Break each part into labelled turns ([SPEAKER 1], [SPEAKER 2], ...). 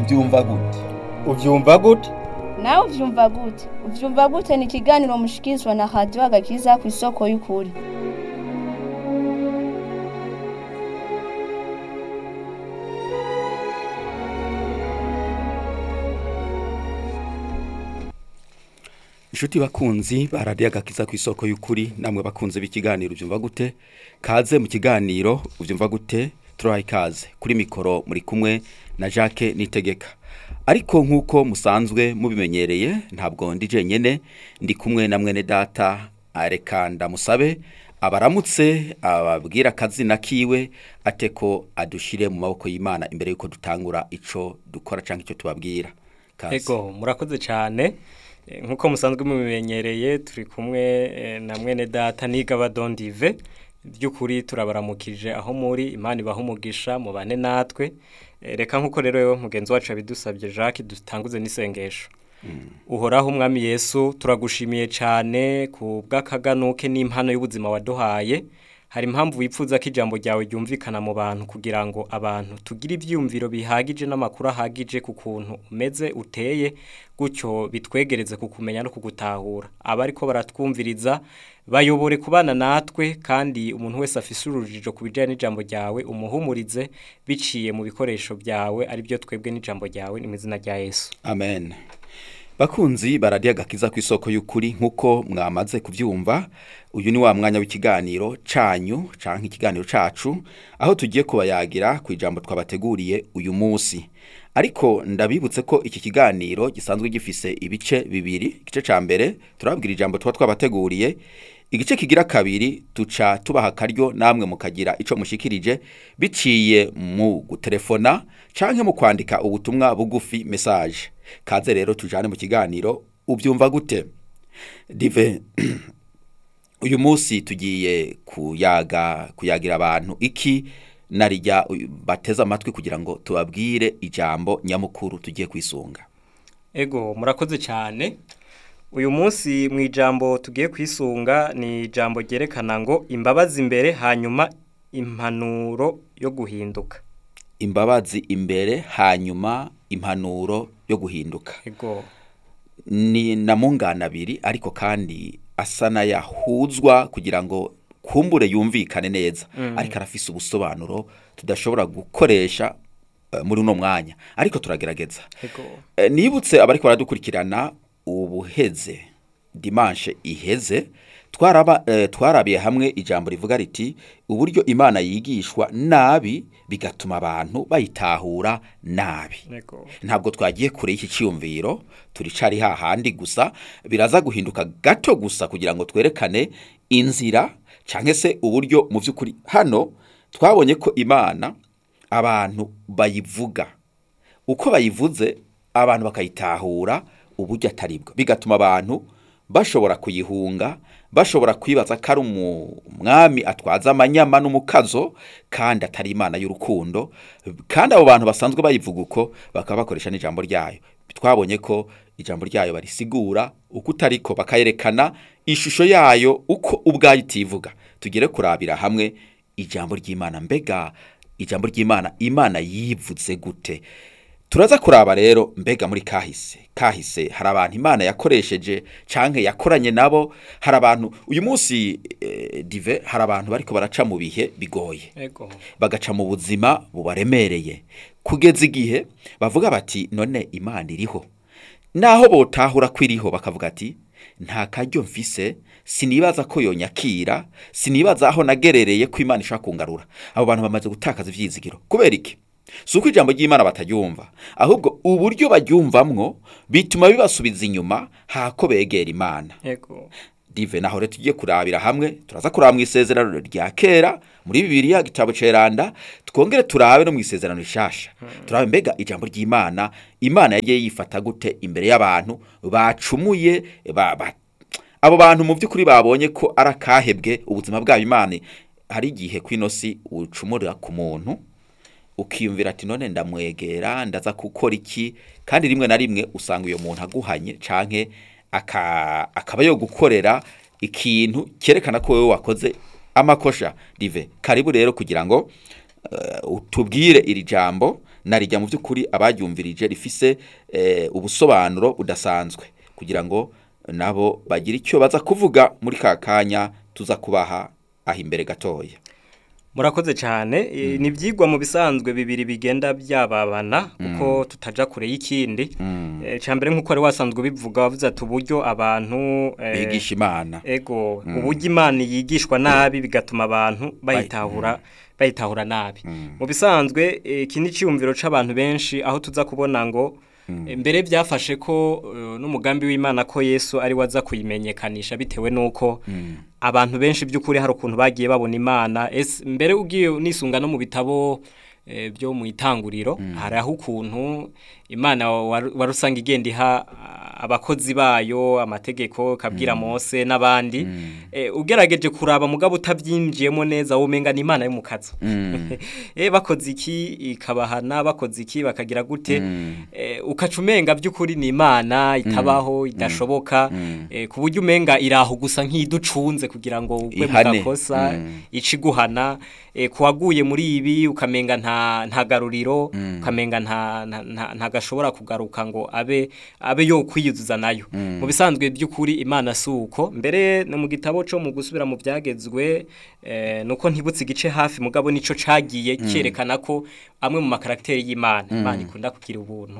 [SPEAKER 1] ubyumva gute
[SPEAKER 2] ubyumva gute
[SPEAKER 3] nawe uvyumva gute uvyumva gute ni ikiganiro mushikirizwa na radiyo agakiza ku isoko y'ukuri
[SPEAKER 1] inshuti bakunzi baradiye agakiza ku isoko y'ukuri namwe bakunze b'ikiganiro ubyumva gute kaze mu kiganiro ubyumva gute turaha ikaze kuri mikoro muri kumwe na jacques nitegeka ariko nk'uko musanzwe mubimenyereye ntabwo ndi jenyine ndi kumwe na mwene data areka ndamusabe abaramutse ababwira akazina kiwe ate ko adushire mu maboko y'imana imbere y'uko dutangura icyo dukora cyangwa icyo tubabwira Kaze.
[SPEAKER 2] ego murakoze cyane Eh, nk'uko musanzwe mubimenyereye turi kumwe eh, na mwene data nigaba dondive by'ukuri turabaramukije aho muri imana ibaha umugisha mubane natwe Eh, reka nk'uko rero mugenzi wacu yabidusabye jacques dutanguze n'isengesho uhoraho umwami yesu turagushimiye cyane ku bw'akaganuke n'impano y'ubuzima waduhaye hari impamvu wipfuza ko ijambo ryawe ryumvikana mu bantu kugira ngo abantu tugire ibyiyumviro bihagije n'amakuru ahagije ku kuntu umeze uteye gutyo bitwegereze kukumenya no kugutahura abari ko baratwumviriza bayobore kubana natwe kandi umuntu wese afise urujijo ku bijyanye n'ijambo ryawe umuhumurize biciye mu bikoresho byawe ari byo twebwe n'ijambo ryawe ni mu izina rya yesu
[SPEAKER 1] amen bakunzi baradiye agakiza ku isoko y'ukuri nk'uko mwamaze kubyumva uyu ni wa mwanya w'ikiganiro canyu canke ikiganiro cacu aho tugiye kubayagira ku ijambo twabateguriye uyu munsi ariko ndabibutse ko iki kiganiro gisanzwe gifise ibice bibiri igice ca mbere turababwira ijambo tuba twabateguriye igice kigira kabiri tuca tubaha akaryo namwe mukagira ico mushikirije biciye mu gutelefona canke mu kwandika ubutumwa bugufi message kaze rero tujane mu kiganiro ubyumva gute dive uyu munsi tugiye kuyaga kuyagira abantu iki narijya uyu- bateze amatwi kugira ngo tubabwire ijambo nyamukuru tugiye kwisunga
[SPEAKER 2] Ego murakoze cyane uyu munsi mu ijambo tugiye kwisunga ni ijambo ryerekana ngo imbabazi imbere hanyuma impanuro yo guhinduka
[SPEAKER 1] imbabazi imbere hanyuma impanuro yo guhinduka
[SPEAKER 2] ego
[SPEAKER 1] ni na mungana abiri ariko kandi asa n'ayahuzwa kugira ngo kumbure yumvikane neza ariko arafise ubusobanuro tudashobora gukoresha eh, muri uno mwanya ariko turagerageza
[SPEAKER 2] ego
[SPEAKER 1] Eh, nibutse abariko baradukurikirana ubuheze dimanche iheze twaraba eh, twarabiye hamwe ijambo rivuga riti uburyo imana yigishwa nabi bigatuma abantu bayitahura nabi
[SPEAKER 2] ego
[SPEAKER 1] ntabwo twagiye kure y'iki cyiyumviro turicari hahandi gusa biraza guhinduka gato gusa kugira ngo twerekane inzira cyangwa se uburyo mu by'ukuri hano twabonye ko imana abantu bayivuga uko bayivuze abantu bakayitahura uburyo atari bwo bigatuma abantu bashobora kuyihunga bashobora kwibaza ko ari umwami atwaza amanyama n'umukazo kandi atari imana y'urukundo kandi abo bantu basanzwe bayivuga uko bakaba bakoresha n'ijambo ryayo twabonye ko ijambo ryayo barisigura uko utariko bakayerekana ishusho yayo uko ubwayo itivuga tugere kurabira hamwe ijambo ry'imana mbega ijambo ry'imana imana yivuze gute turaza kuraba rero mbega muri kahise kahise hari abantu imana yakoresheje canke yakoranye nabo hari abantu uyu munsi eh, dive hari abantu bariko baraca mu bihe bigoye
[SPEAKER 2] ego
[SPEAKER 1] bagaca mu buzima bubaremereye kugeza igihe bavuga bati none imana iriho naho botahura ko iriho bakavuga ati nta karyo mfise sinibaza ko yonyakira sinibaza aho nagerereye ko imana ishobora kungarura abo bantu bamaze gutakaza ivyizigiro kubera iki si uko ijambo ry'imana bataryumva ahubwo uburyo baryumvamwo bituma bibasubiza inyuma hako begera imana
[SPEAKER 2] ego
[SPEAKER 1] dive naho rero tugiye kurabira hamwe turaza kuraba mu isezerano rya kera muri bibiliya gitabo ceranda twongere turabe no mu isezerano rishasha turabe mbega ijambo ry'imana imana yagiye yifata gute imbere y'abantu bacumuye ba, ba, abo bantu mu by'ukuri babonye ko ari akahebwe ubuzima bwabo imana hari igihe kw'ino si ucumurira ku muntu ukiyumvira ati none ndamwegera ndaza gukora iki kandi rimwe na rimwe usanga uyo muntu aguhanye canke aka- akaba yo gukorera ikintu cyerekana ko wowe wakoze amakosha rive karibu rero kugira ngo eh, utubwire iri jambo narijya mu by'ukuri abaryumvirije rifise eh, ubusobanuro budasanzwe kugira ngo nabo bagire icyo baza kuvuga muri ka kanya tuza kubaha aho imbere gatoya
[SPEAKER 2] murakoze cyane e, ni ibyigwa mu bisanzwe bibiri bigenda byababana kuko tutaja kure y'ikindi e, cya mbere nk'uko wari wasanzwe ubivuga wavuze ati uburyo abantu e,
[SPEAKER 1] bigisha imana
[SPEAKER 2] ego uburyo imana yigishwa nabi bigatuma abantu bayitahura bayitahura nabi mu bisanzwe eh, iki ni icyiyumviro c'abantu benshi aho tuza kubona ngo eh, mbere byafashe ko eh, n'umugambi w'imana ko yesu ari waza kuyimenyekanisha bitewe n'uko abantu benshi by'ukuri hari ukuntu bagiye babona imana ese mbere ugiye nisunga no mu bitabo eh, byo mu itanguriro hari aho ukuntu imana wari wari usanga igenda iha ah, abakozi bayo amategeko kabwira Mose n'abandi eh, ugerageje kuraba mugabo utabyinjiyemo neza womenga ni imana yo mu kazo eh bakoze iki ikabahana bakoze iki bakagira gute eh, ukaca umenga by'ukuri ni imana itabaho idashoboka eh, ku buryo umenga iraho gusa nk'iducunze kugira ngo ugwe mu
[SPEAKER 1] Ihane.
[SPEAKER 2] gakosa
[SPEAKER 1] Mm.
[SPEAKER 2] iciguhana eh, kuwaguye muri ibi ukamenga nta nta garuriro ukamenga nta nta- nta nta gashobora kugaruka ngo abe abe yo kwiyuzuza nayo mu bisanzwe by'ukuri imana suko mbere no mu gitabo cyo mu gusubira mu byagezwe eh, nuko ntibutse igice hafi mugabo nico cagiye cyerekana ko amwe mu makarakiteri y'imana imana ikunda kugira ubuntu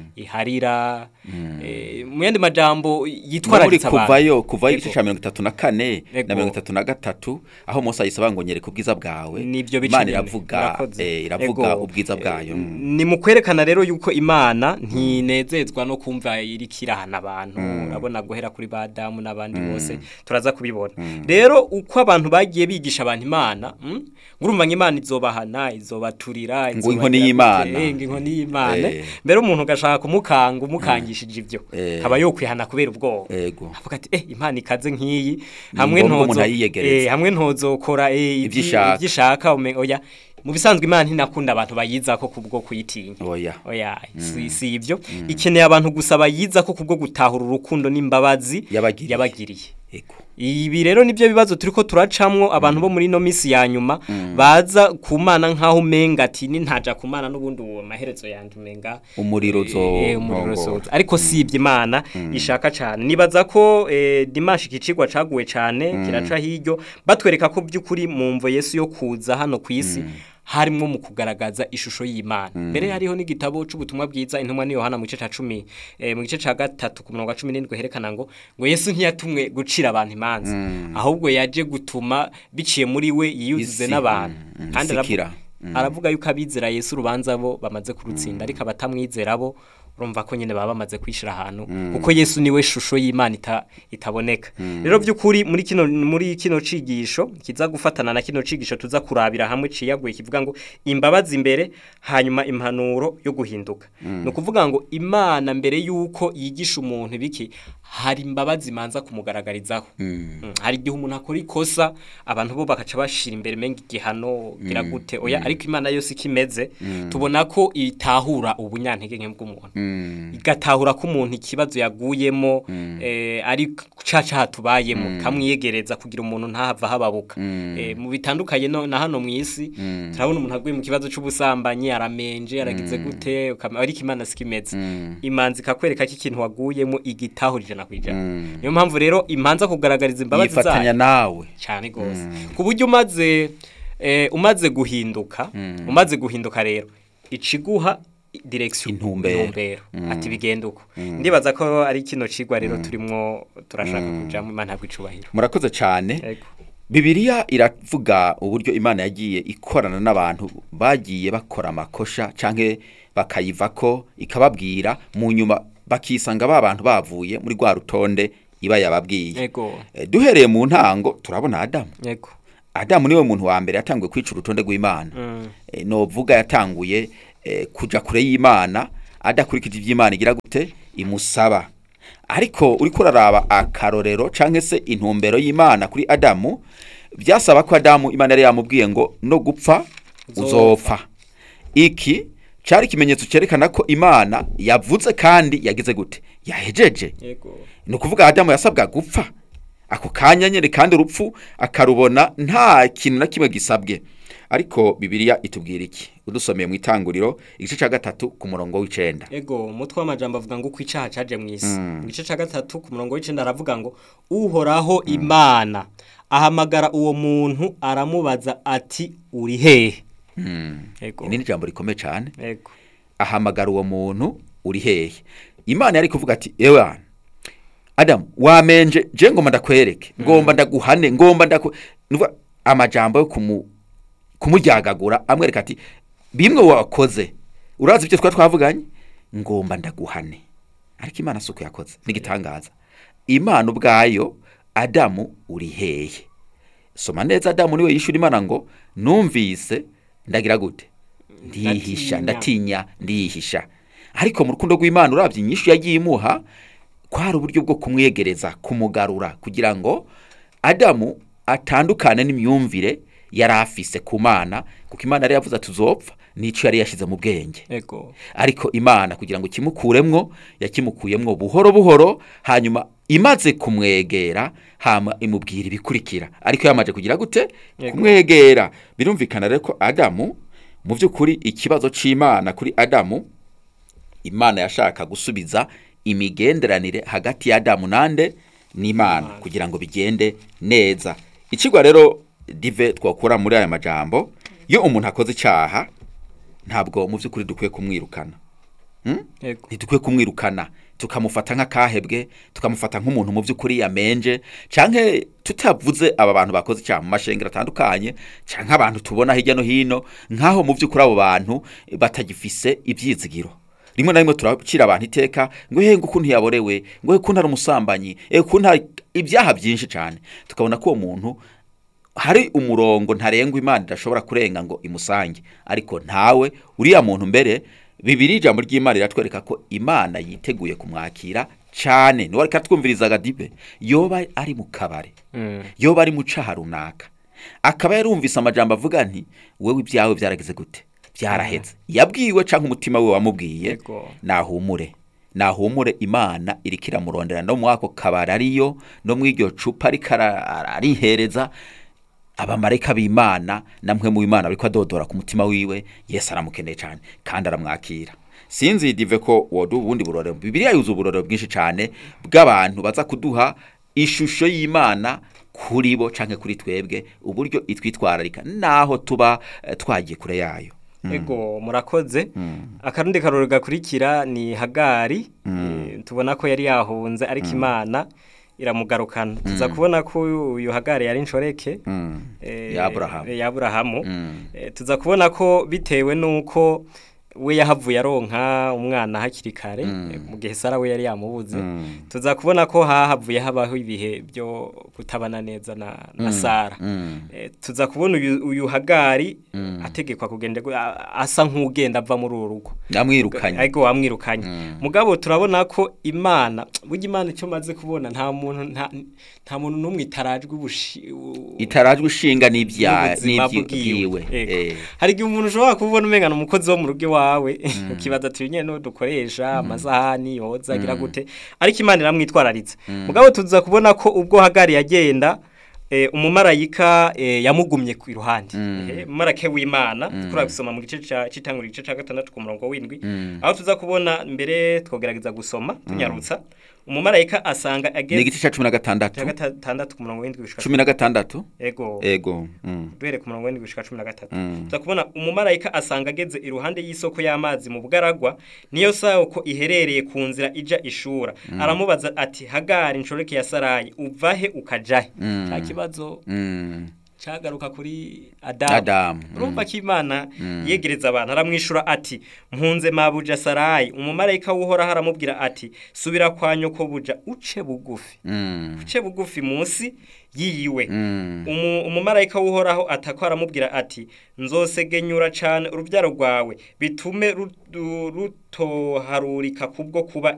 [SPEAKER 2] iharira eh, mu yandi majambo
[SPEAKER 1] muri
[SPEAKER 2] yitwararitse abantu
[SPEAKER 1] kuvayo kuvayo igice
[SPEAKER 2] Ego.
[SPEAKER 1] cya mirongo itatu na kane
[SPEAKER 2] Ego.
[SPEAKER 1] na mirongo itatu na gatatu aho Mose ayisaba ngo nyereka ubwiza bwawe
[SPEAKER 2] nibyo bice
[SPEAKER 1] imana
[SPEAKER 2] nyene.
[SPEAKER 1] iravuga
[SPEAKER 2] Murakoze.
[SPEAKER 1] eh, iravuga
[SPEAKER 2] Ego.
[SPEAKER 1] ubwiza bwayo
[SPEAKER 2] Eh, ni mu kwerekana rero yuko imana ntinezezwa no kumva iriko irahana abantu urabona guhera kuri ba damu n'abandi bose turaza kubibona rero uko abantu bagiye bigisha abantu imana mm, ngurumva ngo imana izobahana izobaturira
[SPEAKER 1] Ngo
[SPEAKER 2] izobagira
[SPEAKER 1] inkoni
[SPEAKER 2] gute,
[SPEAKER 1] y'Imana.
[SPEAKER 2] eh, ngo inkoni y'imana
[SPEAKER 1] Eh.
[SPEAKER 2] mbere umuntu ugashaka kumukanga umukangishije ibyo
[SPEAKER 1] Eh.
[SPEAKER 2] aba yokwihana kubera ubwoba
[SPEAKER 1] ego
[SPEAKER 2] avuga ati eh imana ikaze nk'iyi
[SPEAKER 1] Ni
[SPEAKER 2] hamwe
[SPEAKER 1] ngombwa umuntu
[SPEAKER 2] ntozo
[SPEAKER 1] ayiyegereza.
[SPEAKER 2] eh hamwe ntozokora eh
[SPEAKER 1] Ivyo ishaka.
[SPEAKER 2] ibyo ishaka ume- oya mu bisanzwe imana ntinakunda abantu bayiza ko kubwo kuyitinya
[SPEAKER 1] oya
[SPEAKER 2] oya si, si ibyo ikeneye abantu gusa bayiza ko kubwo gutahura urukundo n'imbabazi
[SPEAKER 1] Yabagiriye.
[SPEAKER 2] yabagiriye
[SPEAKER 1] ego
[SPEAKER 2] ibi rero nibyo bibazo turiko turacamwo abantu bo muri no misi ya nyuma baza kumana nkaho umenga ati ni ntaja kumana n'ubundi uwo maherezo yanje umenga
[SPEAKER 1] Umuriro uzo-
[SPEAKER 2] eh, umuriro
[SPEAKER 1] nkongoro.
[SPEAKER 2] uzoza ariko si ibyo imana ishaka cyane nibaza ko eh, dimanshi ikicigwa caguwe cyane kiraca hiryo batwereka ko by'ukuri mu mvo yesu yo kuza hano ku isi harimo mu kugaragaza ishusho y'imana mbere hariho n'igitabo c'ubutumwa bwiza intumwa ni yohana mu gice ca cumi eh, mu gice ca gatatu ku murongo wa cumi n'indwi herekana ngo ngo yesu ntiyatumwe gucira abantu imanza ahubwo yaje gutuma biciye muri we yiyuzuze
[SPEAKER 1] Isi,
[SPEAKER 2] n'abantu
[SPEAKER 1] mm, mm,
[SPEAKER 2] kandi aravu-
[SPEAKER 1] sikira.
[SPEAKER 2] aravuga yuko abizera yesu urubanza bo bamaze kurutsinda ariko abatamwizera bo urumva ko nyine baba bamaze kwishira ahantu kuko yesu niwe shusho y'imana ita, itaboneka rero by'ukuri muri kino muri kino cigisho kiza gufatana na kino cigisho tuza kurabira hamwe ciyaguye kivuga ngo imbabazi imbere hanyuma impanuro yo guhinduka ni ukuvuga ngo imana mbere y'uko yigisha umuntu biki hari imbabazi imanza kumugaragarizaho Mm, hari igihe umuntu akora ikosa abantu bo bakaca bashira imbere menga igihano gira gute oya ariko imana yose ikimeze tubona ko itahura ubunyantege nke bw'umuntu igatahura ko umuntu ikibazo yaguyemo eh, ari caca hatubayemo kamwiyegereza kugira umuntu ntahava hababuka Eh, mu bitandukanye no, na hano mu isi turabona umuntu aguye mu kibazo c'ubusambanyi aramenje aragize gute ukama- ariko imana sikimeze imanzi ikakwereka ko ikintu waguyemo igitahura ijana ku ijana niyo mpamvu rero imanza kugaragariza imbabazi
[SPEAKER 1] yifatanya
[SPEAKER 2] zayo
[SPEAKER 1] nawe
[SPEAKER 2] cyane rwose ku buryo umaze eh, umaze guhinduka umaze guhinduka rero iciguha direction
[SPEAKER 1] Intumbero.
[SPEAKER 2] ati bigenda uko ndibaza ko ari kino cigwa rero turimo turashaka kujamo imana bw'icubahiro
[SPEAKER 1] murakoze cyane
[SPEAKER 2] Ego.
[SPEAKER 1] Bibiliya iravuga uburyo Imana yagiye ikorana n'abantu bagiye bakora amakosha canke bakayivako ikababwira mu nyuma bakisanga ba bantu bavuye muri rwa rutonde iba yababwiye
[SPEAKER 2] Ego.
[SPEAKER 1] Eh, duhereye mu ntango turabona Adamu
[SPEAKER 2] Ego.
[SPEAKER 1] Adamu niwe muntu wa mbere yatanguye kwica urutonde rw'Imana Eh, novuga yatanguye eh, kuja kure y'Imana adakurikije ivy'Imana igira gute imusaba ariko uriko uraraba akarorero canke se intumbero y'Imana kuri Adamu byasaba ko Adamu Imana yari yamubwiye ngo no gupfa uzopfa iki cari ikimenyetso cerekana ko Imana yavuze kandi yagize gute yahejeje
[SPEAKER 2] Ego.
[SPEAKER 1] ni ukuvuga Adamu yasabwa gupfa ako kanya nyine kandi urupfu akarubona nta kintu na kimwe gisabwe ariko bibiliya itubwira iki udusomeye mu itanguriro igice cya gatatu ku murongo w'icenda
[SPEAKER 2] ego umutwe w'amajambo avuga ngo uko icyaha caje mu isi mu gice cya gatatu ku murongo w'icenda aravuga ngo uhoraho imana ahamagara uwo muntu aramubaza ati uri hehe ego
[SPEAKER 1] iri ni ijambo rikomeye cyane
[SPEAKER 2] ego
[SPEAKER 1] ahamagara uwo muntu uri hehe imana yari kuvuga ati ewa adamu wamenje je ngomba ndakwereke ngomba ndaguhane ngomba ndaku nuva amajambo yo kumu kumuryagagura amwereka ati bimwe wakoze urazi ibyo twa twavuganye ngomba ndaguhane ariko imana suko yakoze nigitangaza imana ubwayo adamu uri hehe soma neza adamu niwe yishura imana ngo numvise ndagira gute ndihisha
[SPEAKER 2] Ndatinya.
[SPEAKER 1] ndatinya ndihisha ariko mu rukundo rw'imana urabye inyishu yagiye imuha kwari uburyo bwo kumwegereza kumugarura kugira ngo adamu atandukane n'imyumvire yari afise ku mana kuko imana yari yavuze ati uzopfa n'icyo yari yashyize mu bwenge
[SPEAKER 2] ego
[SPEAKER 1] ariko imana kugira ngo ikimukuremwo yakimukuyemwo buhoro buhoro hanyuma imaze kumwegera hama imubwira ibikurikira ariko yamaze kugira gute
[SPEAKER 2] Yego.
[SPEAKER 1] kumwegera birumvikana rero ko adamu mu by'ukuri ikibazo c'imana kuri adamu imana yashaka gusubiza imigenderanire hagati ya adamu nande n'imana kugira ngo bigende neza ikigwa rero dive twakura muri aya majambo iyo umuntu akoze icyaha ntabwo mu by'ukuri dukwiye kumwirukana
[SPEAKER 2] ego
[SPEAKER 1] ntidukwiye kumwirukana tukamufata nk'akahebwe tukamufata nk'umuntu mu by'ukuri yamenje canke tutavuze aba bantu bakoze icyaha mu mashengero atandukanye canke abantu tubona hirya no hino nk'aho mu by'ukuri abo bantu batagifise ibyizigiro rimwe na rimwe turacira abantu iteka ngo he ngo ukuntu yaborewe ngo he ukuntu ari umusambanyi eh ukuntu hari ibyaha byinshi cyane tukabona ko uwo muntu hari umurongo ntarengwa imana idashobora kurenga ngo imusange ariko ntawe uriya muntu mbere bibiri ijambo ry'imana riratwereka ko imana yiteguye kumwakira cyane niwe ariko atwumviriza agadibe yoba ari mu kabare
[SPEAKER 2] Mm.
[SPEAKER 1] yoba ari mu caha runaka akaba yarumvise amajambo avuga nti wowe ibyawe byarageze gute byaraheze yabwiwe cyangwa umutima we wamubwiye
[SPEAKER 2] Yego.
[SPEAKER 1] nahumure nahumure imana iriko iramurondera no muri ako kabari ariyo no muri iryo cupa ariko ara- arihereza abamarayika b'imana namwe mu imana bariko adodora ku mutima wiwe yesu aramukeneye cyane kandi aramwakira sinzi dive ko wodu ubundi burorero bibiliya yuzuye uburorero bwinshi cyane bw'abantu baza kuduha ishusho y'imana kuri bo canke kuri twebwe uburyo itwitwararika naho tuba eh, twagiye kure yayo
[SPEAKER 2] ego murakoze akarundi karori gakurikira ni hagari Eh, tubona ko yari yahunze ariko imana iramugarukana tuza kubona ko uyu hagari yari inshoreke eh,
[SPEAKER 1] Ya Aburahamu.
[SPEAKER 2] ya Aburahamu.
[SPEAKER 1] Mm.
[SPEAKER 2] Eh, tuza kubona ko bitewe nuko we yahavuye aronka umwana hakiri kare eh, mu gihe Sara we yari yamubuze tuza kubona ko hahavuye habaho ibihe byo kutabana neza na, na Sara
[SPEAKER 1] Mm.
[SPEAKER 2] Eh, tuza kubona uyu, uyu hagari ategekwa kugenda gu- a- asa nk'ugenda ava muri uru rugo
[SPEAKER 1] namwirukanye
[SPEAKER 2] ariko wamwirukanye mugabo turabona ko imana burya imana icyo maze kubona nta muntu nta, nta muntu n'umwe itarajwe ubushi u-
[SPEAKER 1] itarajwe ishinga n'ibya
[SPEAKER 2] n'ubuzima
[SPEAKER 1] n'ibyiwe
[SPEAKER 2] Yego.
[SPEAKER 1] Eh.
[SPEAKER 2] hari igihe umuntu ushobora kubona umengana umukozi wo mu rugo iwawe ukibaza ati nyine n'uwo dukoresha amasahani yoza agira gute ariko imana iramwitwararitse mugabo tuza kubona ko ubwo hagari yagenda eh, umumarayika eh, yamugumye ku iruhande Eh, umumarayika w'imana tukura gusoma mu gice ca- c'itanguriro igice ca gatandatu ku murongo w'indwi aho tuza kubona mbere twogerageza gusoma tunyarutsa umumarayika asanga
[SPEAKER 1] ni
[SPEAKER 2] ageze
[SPEAKER 1] igice cya cumi na gatandatu
[SPEAKER 2] ca gatandatu ku murongo w'indwi gushika
[SPEAKER 1] cumi na gatandatu
[SPEAKER 2] ego
[SPEAKER 1] ego mm.
[SPEAKER 2] duhere ku murongo w'indwi gushika cumi na gatatu
[SPEAKER 1] Mm.
[SPEAKER 2] tuza kubona umumarayika asanga ageze iruhande y'isoko y'amazi mu bugaragwa niyo soko iherereye ku nzira ija ishura aramubaza ati hagari inshoreke ya sarayi uvahe ukajahe
[SPEAKER 1] Mm.
[SPEAKER 2] cya kibazo
[SPEAKER 1] Mm.
[SPEAKER 2] cagaruka kuri adamu
[SPEAKER 1] Adamu,
[SPEAKER 2] urumva ko imana yegereza abantu aramwishura ati mpunze mabuja sarayi umumarayika w'uhoraho aramubwira ati subira kwa nyoko buja uce bugufi
[SPEAKER 1] Mm.
[SPEAKER 2] uce bugufi munsi yiyiwe
[SPEAKER 1] Mm.
[SPEAKER 2] Umu- umumarayika w'uhoraho atako aramubwira ati nzosegenyura cyane urubyaro rwawe bitume ru- ru- rutoharurika kubwo kuba